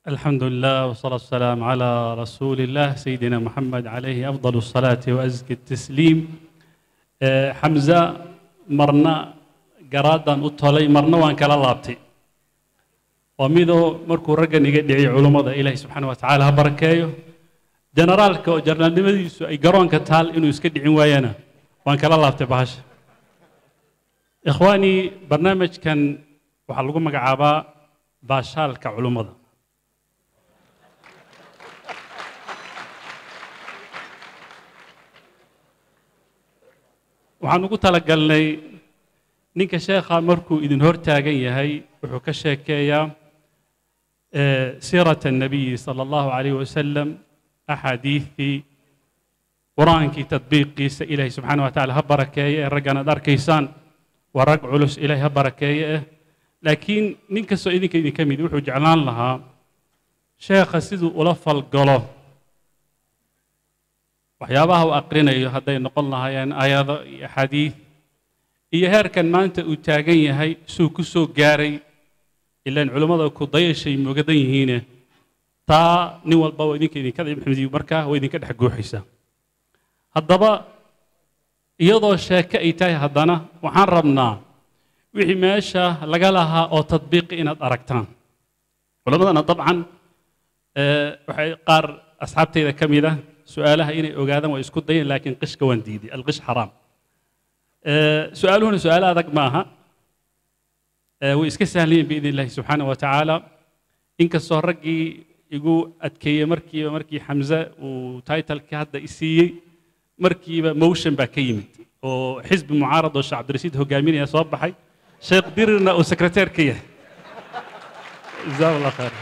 الحمد لله والصلاة والسلام على رسول الله سيدنا محمد عليه أفضل الصلاة وأزكى التسليم آه، حمزة مرنا قرادا أطولي مرنا وان كلا لابتي وميدو مركو رقن يقدعي علماء إلهي سبحانه وتعالى بركايو جنرالك وجرنال نمديسو أي قرون كتال إنو يسكدعي ويانا وان كلا لابتي باش إخواني برنامج كان وحلقوا مقعابا باشالك علماء waxaan ugu talagalnay ninka sheekha markuu idin hor taagan yahay wuxuu ka sheekeeyaa siirata الnabiyi salى allahu alayh wasalam axaadiidii qur-aankii tadbiiqiisa ilaahay subxaana wa tacala ha barakeeye ee raggan aad arkaysaan waa rag culus ilaahay ha barakeeye eh laakiin nin kastoo idinka idin ka mid wuxuu jeclaan lahaa sheekha siduu ula falgalo waxyaabaha uu aqrinayo hadday noqon lahaayeen aayado iyo axaadiid iyo heerkan maanta uu taagan yahay suu ku soo gaaray ilaan culammada ku dayashay mogadan yihiine taa nin walba waa idinka idinka maxmediyo markaa waa idinka dhex guuxaysaa haddaba iyadoo sheeke ay tahay haddana waxaan rabnaa wixii meesha laga lahaa oo tadbiiqi inaad aragtaan culammadana dabcan waxay qaar asxaabtayda ka mid ah su-aalaha inay ogaadaan waa isku dayeen laakiin qishka waan diiday alqish xaraam su-aaluhuna su-aalo adag ma aha way iska sahlayeen biidn illahi subxaana wa tacaala inkastoo raggii igu adkeeyey markiiba markii xamse uu taitalkii hadda i siiyey markiiba motion baa ka yimid oo xisbi mucaarad oo sheekh cabdirashiid hogaaminaya soo baxay sheekh dirirna uu sekreteer ka yahay jazaa allah khayr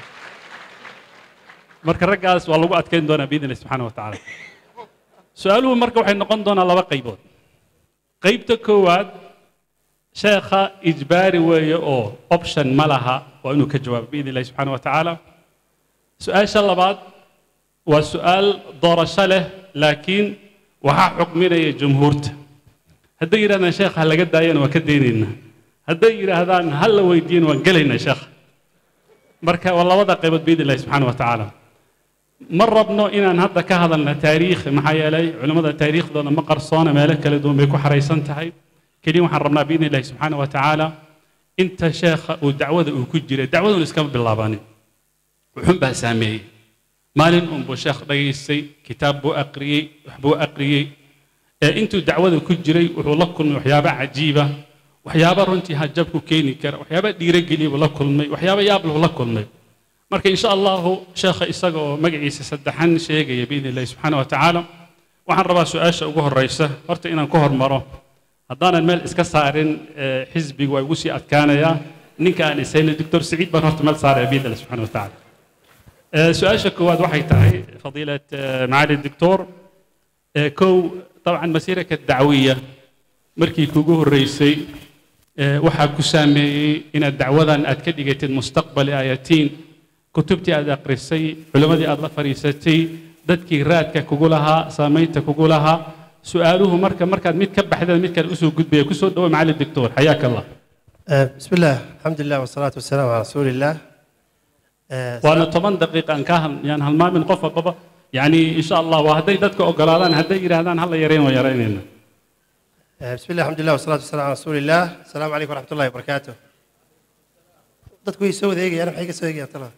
marka raggaas waa lagu adkayn doonaa biidn illahi subxaana wa tacaala su-aaluhu marka waxay noqon doonaa laba qaybood qaybta koowaad sheekha ijbaari weeye oo option ma laha waa inuu ka jawaabo biidn illahi subxaana wa tacaala su-aasha labaad waa su-aal doorasho leh laakiin waxaa xukminaya jumhuurta hadday yidhahdaan sheekha ha laga daayana waan ka daynaynaa hadday yidhaahdaan ha la weydiiyana waan gelaynaa sheekha marka waa labada qaybood biidn illahi subxaana wa tacaala ma rabno inaan hadda ka hadalna taariikh maxaa yeelay culimmada taariikhdooda ma qarsoona meelo kala duwan bay ku xaraysan tahay keliya waxaan rabnaa biidn illahi subxaana wa tacaala inta sheekha uu dacwada uu ku jiray dacwaduna iskama bilaabanin wuxun baa saameeyey maalin unbuu sheekh dhagaystay kitaab buu aqriyey waxbuu aqriyey ee intuu dacwada ku jiray wuxuu la kulmay waxyaabo cajiiba waxyaabo runtii hajab ku keeni kara waxyaabo dhiirogeliya buu la kulmay waxyaabo yaab lahu la kulmay marka insha allahu sheekha isaga oo magaciisa saddexan sheegaya biidn illahi subxaana wa tacaala waxaan rabaa su-aasha ugu horreysa horta inaan ku hormaro haddaanan meel iska saarin xisbiga waa igu sii adkaanayaa ninka aan isayna doctor saciid baan horta meel saaraya biidn illahi subxana wa tacaala su-aasha koowaad waxay tahay fadiilat macaali doctor kow dabcan masiiraka dacwiya markii kugu horreysay waxaa ku saameeyey inaad dacwadan aad ka dhigatid mustaqbali aayatiin kutubtii aad aqrisay culimmadii aad la fadhiisatay dadkii raadka kugu lahaa saamaynta kugu lahaa su-aaluhu marka markaad mid ka baxdeen mid kale usoo gudbaya kusoo dhawo macali doctor xayaaka allah بسم الله الحمد لله والصلاة والسلام على رسول الله waana toban daqiiqa aan kaa yaan halmaamin qof walbaba yani insha allah waa hadday dadka ogolaadaan hadday yidhaahdaan hala yareyn waa yaraynayna بسم الله الحمد لله والصلاة والسلام على رسول الله السلام عليكم ورحمة الله وبركاته dadku way soo wadeegayaan maxay ka soo eegayaan tala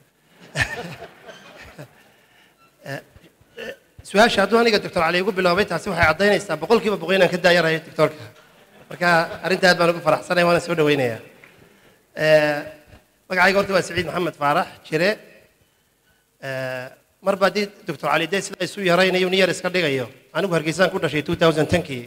su-aasha hadduu aniga doctor cali igu biloobay taasi waxay caddaynaysaa boqolkiiba boqol inaan ka daayarayo doctorka marka arrinta aad baan ugu faraxsanay waana soo dhaweynayaa magacayga horta waa saciid maxamed faarax jire marba haddii doctor cali dee sida isu yaraynayo nin yar iska dhigayo anigu hargeysaan ku dhashay 2010kii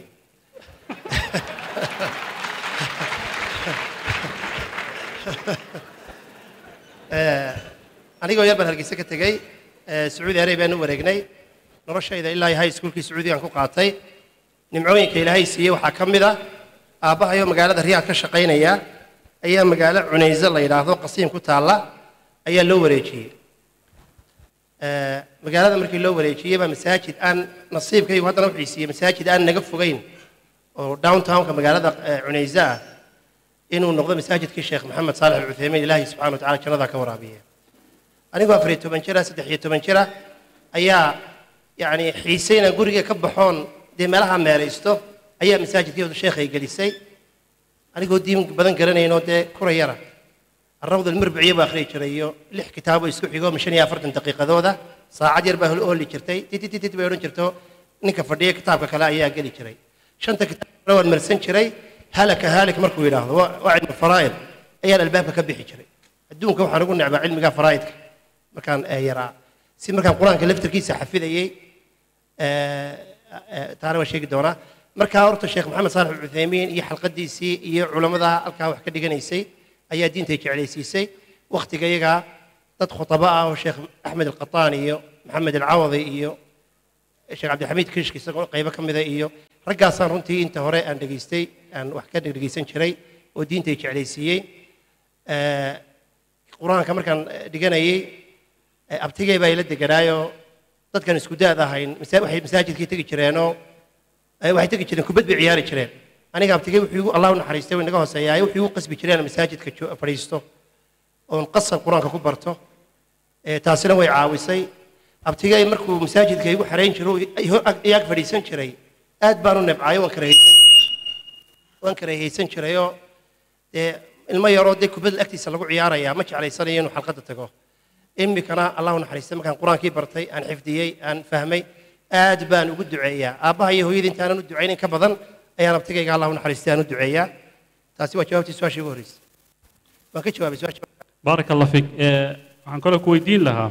anigoo yar baan hargeysa ka tegey sacuudi arabiaan u wareegnay noloshayda ilaa high schoolkii sacuudigaan ku qaatay nimcooyinka ilaahay siiyey waxaa ka mid ah aabbahayo magaalada riyaad ka shaqaynaya ayaa magaalo cunayse la yidhaahdo qasiim ku taalla ayaa loo wareejiyey magaalada markii loo wareejiyey baa masaajid aan nasiibkaygu haddana wuxuu siiyey masaajid aan naga fogeyn oo downtownka magaalada cunayse ah inuu noqdo masaajidkii sheekh maxamed saalex alcuthaymiin ilaahay subxana wa tacala jannada ka waraabiye anigoo afar iyo toban jira saddex iyo toban jira ayaa yacni xiise inaan guriga ka baxoon dee meelaha meelaysto ayaa masaajidkii sheekhay gelisay anigoo diin badan garanaynoo dee kura yara الروض المربعية بآخر جريو لح كتابه يسكو حيقو مشان يافرت دقيقة ذوذا ساعة جربه الأول جرتي تي تي تي تي بيرون جرتو نك فرديه كتاب كلا أيها قلي جري شنت كتاب روى المرسن جري هلك هالك مركو يلاحظ وعد من الفرائض أيها الألباب كبيحي جري الدون كم حنقول نعبا علم قا فرائض مكان يرى سي مكان قرآن كلفتر كيسة حفيظة يي تعالوا شيء دونا markaa horta sheekh maxamed saalax alcuthaymiin iyo xalqadiisii iyo culammada halkaa wax ka dhiganaysay ayaa diintay jeclaysiisay wakhtiga iyagaa dad khutaba ah oo sheekh axmed alqataan iyo maxamed alcawadi iyo sheekh cabdixamiid kishki isagoo qaybo ka mida iyo raggaasaan runtii inta hore aan dhegaystay aan wax ka dhegeysan jiray oo diintay jeclaysiiyey qur-aanka markaan dhiganayey abtigay baa ila deganaayoo dadkan isku daad ahayn waxay masaajidkii tegi jireenoo waxay tegi jireen kubad bay ciyaari jireen aniga abtigay wuxuu igu allah u naxariistay way naga hooseeyaay wuxuu igu qasbi jireen masaajidka fadhiisto oon qasab qur-aanka ku barto taasina way caawisay abtigay markuu masaajidka igu xarayn jiro iyaag fadhiisan jiray aad baan u nebcaayo waan karahaysan waan karahaysan jirayoo dee ilmo yaroo dee kubadda agtiisa lagu ciyaarayaa ma jeclaysanayo inuu xalqadda tago imikana allah u naxariistay markaan qur-aankii bartay aan xifdiyey aan fahmay aad baan ugu duceeyaa aabbaha iyo hooyadii intaanan u ducaynin ka badan ayaan abtigayga allah u naxariistay aan u duceeyaa taasi waa jawaabtii su-aashii ugu horreysay waan ka jawaabay su-aasha بارك الله فيك waxaan kaloo ku weydiin lahaa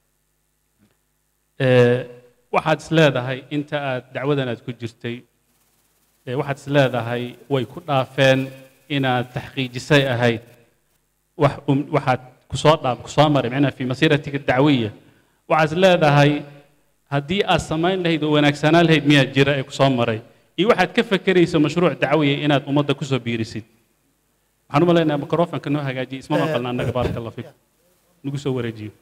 waxaad is leedahay inta aad dacwadan aad ku jirtay waxaad is leedahay way ku dhaafeen inaad taxqiijisay ahayd wax waxaad kusoo dhaaf kusoo maray macnaha fi masiiratika dacwiya waxaad is leedahay haddii aad samayn lahayd oo wanaagsanaan lahayd miyaa jira ee kusoo maray iyo waxaad ka fekerayso mashruuc dacwiya inaad ummadda kusoo biirisid waxaan u malaynayaa microfonka noo hagaajiya isma maqalna annaga baaraka allah fiik nagu soo wareejiyo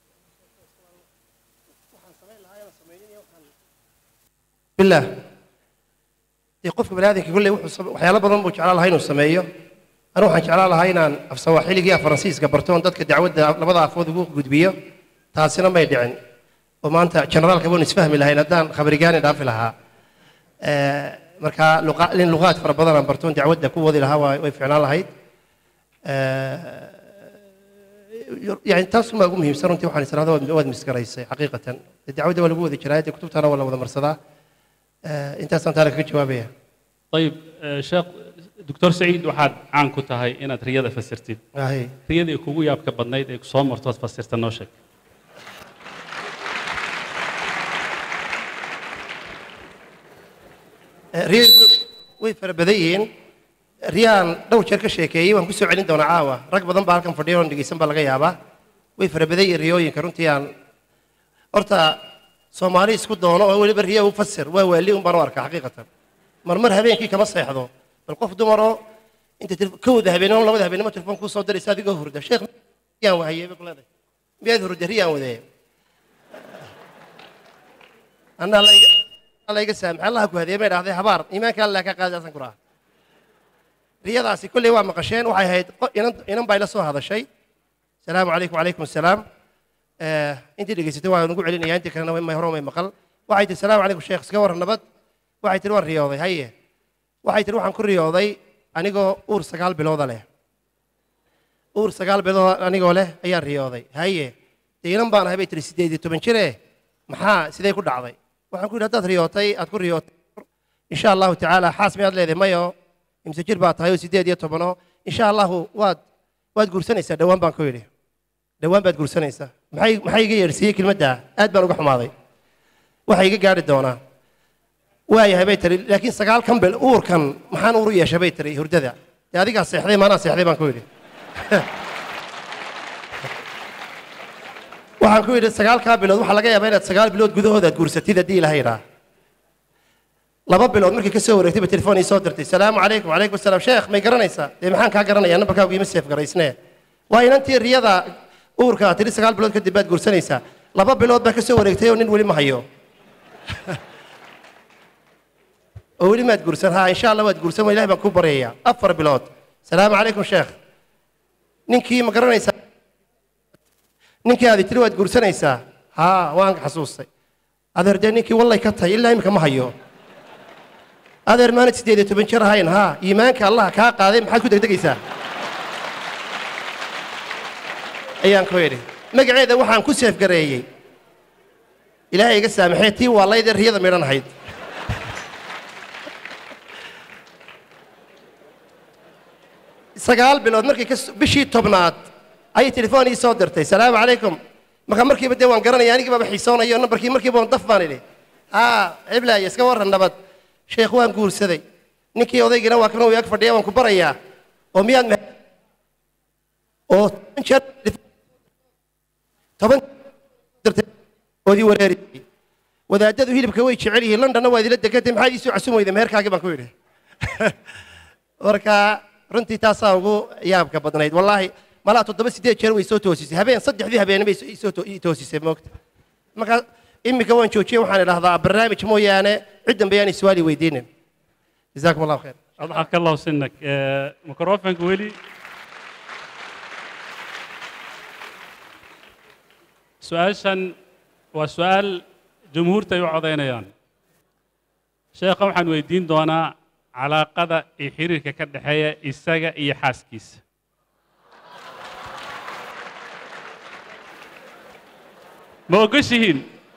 bilah dee qofka bani aadamka kolley wuxuu waxyaalo badan buu jeclaan lahaa inuu sameeyo anu waxaan jeclaan lahaa inaan af sawaaxiligii af faransiiska barto oon dadka dacwadda labada afood ugu gudbiyo taasina may dhicin oo maanta generaalka baan isfahmi lahayn haddaan khabarigaani dhaafi lahaa marka in luqaad fara badan aan bartoon dacwadda ku wadi lahaa way ficnaan lahayd yani taasumaa ugu muhiimsan runtii waxaan israhda waad misgaraysay xaqiiqatan dacwadda waa lagu wada jiraa dee kutubtana waa la wada marsadaa intaasaan taana kaga jawaabaya ayib sheekh doctor saciid waxaad caan ku tahay inaad riyada fasirtid riyadii kugu yaabka badnayd ee kusoo martood fasirta noo sheeg riyadu way fara badan yihiin riyaan dhowr jeer ka sheekeeyey waan ku soo celin doonaa caawa rag badan baa halkan fadhiya oon dhegeysan baa laga yaabaa way fara badan yihiin riyooyinka runtii aan horta soomaali isku doono oo weliba riya u fasir waa waali un baan u arkaa xaqiiqatan marmar habeenkii kama seexdo bal qof dumaroo inta kowda habeenimo labada habeenimo telefoon kuu soo diraysa adigoo hurda sheekh riyaan wahayey bay ku leedahay miyaad hurda riyaan wadee annaa layga layga saamax allaha ku hadiyey bay dhahday habaar iimaanka allah ka qaadaasan ku raha riyadaasi kolley waa maqasheen waxay ahayd inan inan baa ila soo hadashay asalaamu calaykum wacalaykum asalaam intii dhegeysatay waan ugu celinaya intii kalena may hore may maqal waxay tihi salaamu calaykum sheekh iska warran nabad waxay tihi waan riyooday haye waxay tihi waxaan ku riyooday anigoo uur sagaal bilooda leh uur sagaal bilood anigoo leh ayaan riyooday haye dee inan baan ahay bay tihi siddeed iyo toban jire maxaa sidee ku dhacday waxaan ku yidhi haddaad riyootay aad ku riyootay insha allahu tacaala xaas miyaad leedahay mayo imse jir baa tahay oo siddeed iyo tobanoo insha allahu waad waad guursanaysaa dhowaan baan ku yidhi dhowaan baad guursanaysaa maxay maxay iga yeedhsiiyey kelmaddaa aad baan uga xumaaday waxay iga gaadhi doonaa waayahay bay tiri laakiin sagaalkan bil uurkan maxaan uur u yeeshay bay tiri hurdada dee adigaa seexday maanaa seexday baan ku yidhi waxaan ku yidhi sagaalkaa bilood waxaa laga yaabaa inaad sagaal bilood gudahood aad guursatid haddii ilaha yidhaa laba bilood markii ka soo wareegtay ba telefoon ii soo dirtay salaamu calaykum wacalaykum asalaam sheekh may garanaysaa dee maxaan kaa garanayaa nambarkaagu iima seef garaysnee waa inantii riyada uurka aad tidhi sagaal bilood kadib baad guursanaysaa laba bilood baa ka soo wareegtay oo nin weli ma hayo oo weli maad guursan ha insha allah waad guursan waa ilahay baan kuu baryayaa afar bilood salaamu calaykum sheekh ninkii ma garanaysaa ninkii aad tiri waad guursanaysaa haa waan xasuustay adeer dee ninkii wallay ka tahay ilaa iminka ma hayo adeer maanad siddeed iyo toban jir ahayn haa iimaanka allaha kaa qaaday maxaad ku degdegaysaa ayaan ku idhi magaceeda waxaan ku seefgareeyey ilaahay iga saamaxee tii waalaydee riyada midhan ahayd sagaal bilood markii ka bishii tobnaad ayay telefoon ii soo dirtay salaamu calaykum marka markiiba dee waan garanaya anigii baaba xiisoonayo nambarkii markiiba waan daf baan idhi haa ciblaaye iska warran nabad sheekh waan guursaday ninkii odaygina waa kan uu ag fadhiya waan ku barayaa oo miyaad me oo toban jeer toban dirtay oodii wareeriyey wadaadadu hilibka way jecel yihiin londonna waa idila degantay maxaad iisoo casum weyday meherkaagii baan ku yidhi marka runtii taasaa ugu yaabka badnayd wallaahi malaa toddoba siddeed jeer way soo toosisay habeen saddexdii habeene bay isoo ii toosisay moogta marka iminka waan joojiyey waxaan idhahdaa barnaamij mooyaane cid dambe yaan iswaali weydiinin jazaakum allahu khayr أضحك الله سنك آه، ميكروفونك ولي سؤالشان وسؤال جمهورتا يوعدينيان sheekha waxaan weydiin doonaa calaaqada iyo xiriirka ka dhexeeya isaga iyo xaaskiisa ma ogoshihiin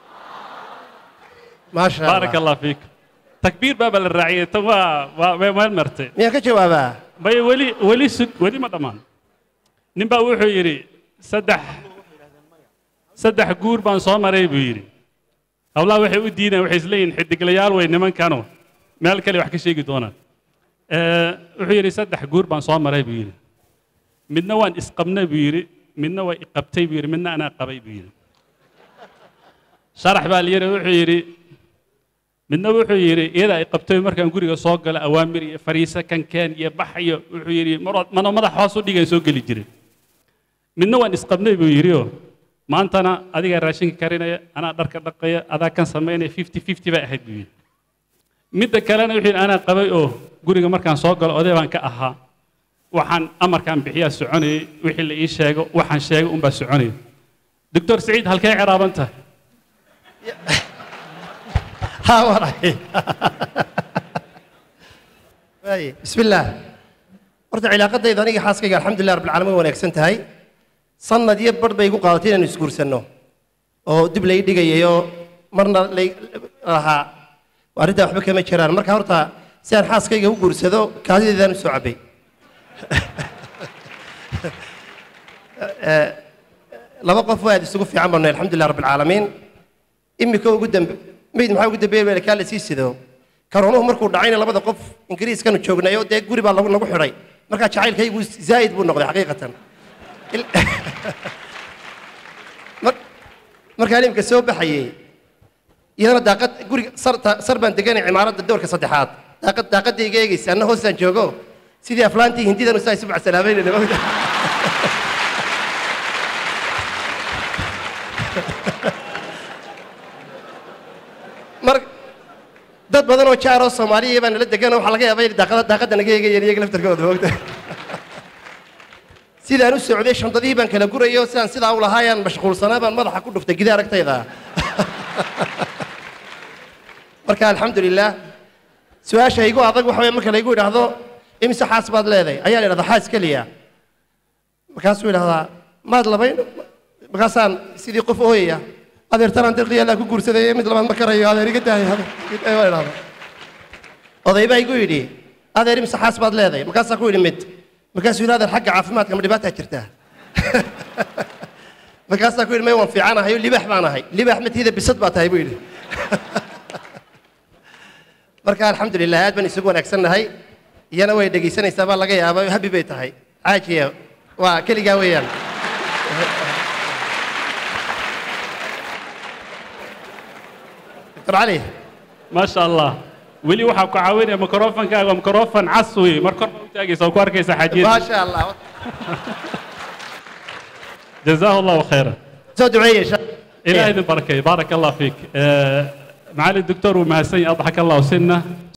maasha baaraka allah allah fiikum takbiir baaba la raaciyey tan waa waa way meel martay miyaan ka jawaabaa may weli weli sug weli ma dhammaan nin baa wuxuu yidhi saddex saddex guur baan soo maray buu yidhi hawlaha waxay u diideen waxay isleeyihin xidiglayaal way nimankano meel kale wax ka sheegi doonaan Eh, wuxuu yidhi saddex guur baan soo maray buu yidhi midna waan isqabnay buu yidhi midna waa iqabtay buu yidhi midna anaa qabay buu yidhi sharax baa la yidhi wuxuu yidhi midna wuxuu yidhi iyada ay qabtay markaan guriga soo gala awaamir iyo fariise kankeen iyo bax iyo wuxuu yidhi maroo mano madax hoos u dhigan soo geli jiray midna waan isqabnay buu yidhi oo maantana adigaa raashinka karinaya anaa dharka dhaqaya adaa kan samaynaya fifty fifty bay ahayd buu yidhi midda kalena wuxuu yidhi anaa qabay oo guriga markaan soo galo oday baan ka ahaa waxaan amarkaan bixiyaa soconayay wixii la ii sheego waxaan sheegay unbaa soconayay doctor saciid halkee ciraaban tahay ها وراي واي بسم الله horta cilaaqadayda aniga xaaskayga alxamdulilah rabbil caalamiin wanaagsan tahay sanad iyo bar bay igu qaadatay inaan isguursanno oo dib lay dhigayay oo marna lay lahaa arrintaa waxba kama jiraan marka horta si aan xaaskayga u guursado kaadideedaan u soo cabbay Eh, laba qof waa aad isugu fiican banay alxamdulilah rabbil caalamiin imika ugu dambe meyd maxaa ugu dambeeyey baa kaa la sii sido karoonuhu markuu dhacayna labada qof ingiriiskanu joognay oo dee guri baa lagu nagu xidhay markaa jacaylkaygu zaa'id buu noqday xaqiiqatan Il- Mar- markaan imika soo baxayey iyadana daaqad guriga sar ta- sar baan deganay cimaaradda doorka saddexaad daaqad daaqadda iga eegaysa anna hoostaan joogo sidii aflaantii hindidan usaa isu macsalaameynayna mar dad badan oo jaar oo soomaaliya baa nala degan oo waxaa laga yaabaa inay daaqada daaqadda naga eegayeen iyaga laftarkooda moogta sidaan u socday shandadihii baan kala gurayo sidaan sidaa u lahaayaan mashquulsanaa baan madaxa ku dhuftay gida aragtayda marka alxamdulilah su-aasha igu adag waxa weye marka laygu idhaahdo imise xaas baad leedahay ayaan idhahdaa xaas keliya markaasuu idhahdaa maad labayn markaasaan sidii qof ooyaya adeertanaan dirqi allaa ku guursaday mid labaad ma karayo adeer iga daaya baan idhahdaa oday baa igu yidhi adeer imise xaas baad leedahay markaasaan ku yidhi mid markaasuu yidhi adeer xagga caafimaadka ma dhibaataa jirtaa markaasaan ku yidhi may waan fiicanahay oo libaax baan ahay libaax matiida bisad baa tahay buu yidhi marka alxamdulilah aad baan isugu wanaagsannahay iyana way dhegaysanaysaa baa laga yaabaa habi bay tahay caajiya waa keligaa weeyaan dr cali ما شاء الله ولي waxaa ku caawinaya microfonkaaga waa microfon cas wey mar kor baa u taagaysa oo ku arkaysa ma xaajiyada sha allah jazaahu allahu khayra soo duceeye insha ilaah idin barakeeyo baaraka allah fiik معالي الدكتور ومهسن أضحك الله سنة